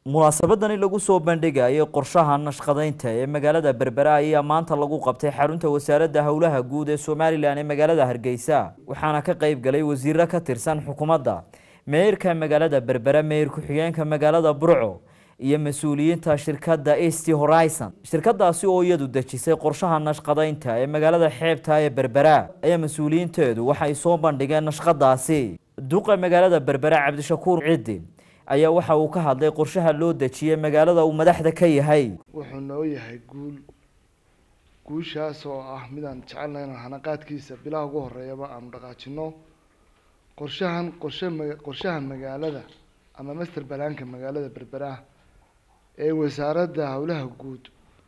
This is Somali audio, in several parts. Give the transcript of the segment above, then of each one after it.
munaasabadani lagu soo bandhigayay qorshaha nashqadaynta ee magaalada berbera ayaa maanta lagu qabtay xarunta wasaaradda howlaha guud ee somalilan ee magaalada hargeysa waxaana ka qayb galay wasiiro ka tirsan xukuumadda meeyarka magaalada berbera meeyar ku-xigeenka magaalada burco iyo mas-uuliyiinta shirkadda east horizon shirkadaasi oo iyadu dejisay qorshaha nashqadaynta ee magaalada xeebta ee berbera ayaa mas-uuliyiinteedu waxay soo bandhigeen nashqadaasi duqa magaalada berbera cabdishakuur ciddi ayaa waxa uu ka hadlay qorshaha loo dejiyey magaalada uu madaxda ka yahay wuxuu noo yahay guul guushaas oo ah midaan jecelnahay inaan hanaqaadkiisa bilaha ugu horeeyaba aanu dhaqaajino qorshahan qorshe ma- qorshaha magaalada ama master balaanka magaalada berbera ee wasaaradda howlaha guud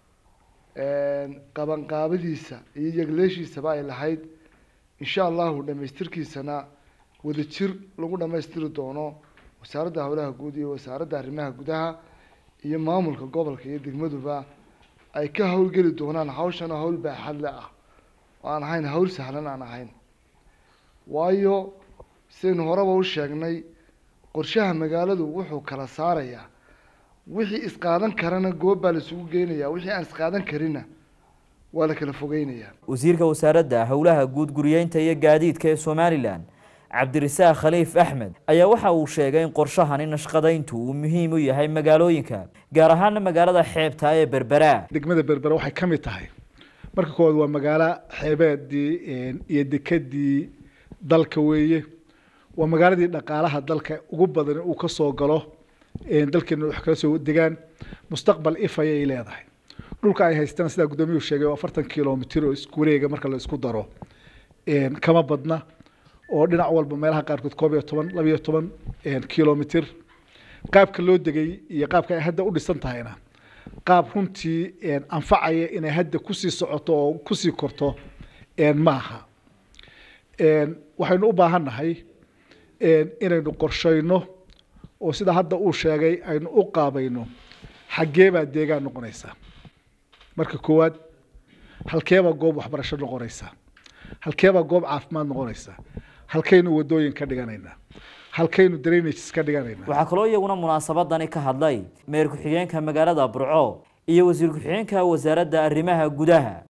qabanqaabadiisa iyo yegleeshiisaba ay lahayd insha allahu dhamaystirkiisana wadajir lagu dhamaystiri doono wasaaradda howlaha guud iyo wasaaradda arrimaha gudaha iyo maamulka gobolka iyo degmaduba ay ka howlgeli doonaan hawshana hawl baaxadle ah oo aan ahayn hawl sahlan aan ahayn waayo sidaynu horeba u sheegnay qorshaha magaaladu wuxuu kala saarayaa wixii isqaadan karana goob baa la isugu geynayaa wixii aan isqaadan karina waa la kala fogeynayaa wasiirka wasaaradda howlaha guud guriyeynta iyo gaadiidka ee somalilan cabdirasaaq khaliif axmed ayaa waxa uu sheegay in qorshahani nashqadayntu uu muhiim u yahay magaalooyinka gaar ahaana magaalada xeebta ee berbera degmada berbera waxay ka mid tahay marka koowaad waa magaalo xeebeedii iyo dekedii dalka weeye waa magaaladii dhaqaalaha dalka ugu badan uu ka soo galo dalkeena wax kala soo degaan mustaqbal if ayay leedahay dhulka ay haystaan sidaa guddoomiyuhu sheegay oo afartan kilomitir oo isku wareega marka la isku daro kama badna oo dhinac walba meelaha qaarkood koob iyo toban laba iyo toban kilomitir qaabka loo degay iyo qaabka ay hadda u dhisan tahayna qaab runtii anfacaya inay hadda kusii socoto oo kusii korto maaha waxaynu u baahannahay inaynu qorshayno oo sida hadda uu sheegay aynu u qaabayno xaggee baa deegaan noqonaysa marka koowaad halkeebaa goob waxbarasho noqonaysa halkeebaa goob caafimaad noqonaysa halkaynu wadooyin ka dhiganaynaa halkaynu drainages ka dhiganaynaa waxaa kaloo iyaguna munaasabadani ka hadlay meeyar ku-xigeenka magaalada burco iyo wasiir ku-xigeenka wasaaradda arrimaha gudaha